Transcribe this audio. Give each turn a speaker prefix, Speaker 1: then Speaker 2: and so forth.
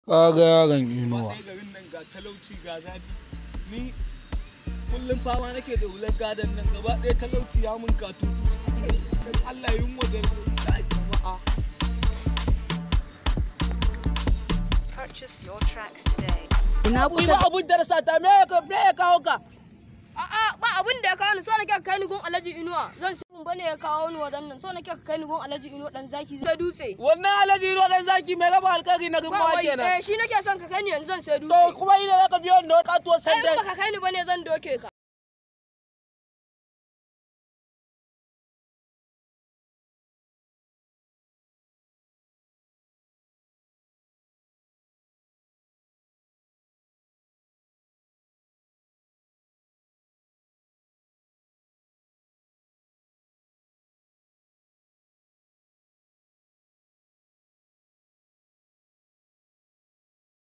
Speaker 1: Ka ga yaron Inuwa.
Speaker 2: Ɗaya garin nan ga talauci ga zafi. Ni kullum fama nake da hular gadon nan gaba ɗaya talauci ya mun katutu. Dan Allah yunwa da kai jama'a.
Speaker 3: Purchase your tracks today.
Speaker 4: Ina
Speaker 2: Ku yi ba abun da na sata me ya me ya kawo ka?
Speaker 5: A'a ba abin da ya kawo ni so nake ka kai ni gun Alhaji Inuwa zan si mun bane ya kawo ni wajen nan so nake ka kai ni gun Alhaji Inuwa dan zaki zai dutse.
Speaker 2: Wannan alaji ruwa dan zaki mai raba alkari na
Speaker 5: Ba
Speaker 2: gumma
Speaker 5: wai
Speaker 2: kenan.
Speaker 5: eh shi nake son ka kai ni yanzu zan sai
Speaker 2: To
Speaker 5: dutse.
Speaker 2: kuma ina zaka biyo ni da katuwar
Speaker 5: Sai in
Speaker 2: sandan.
Speaker 5: baka kai ni bane zan doke ka.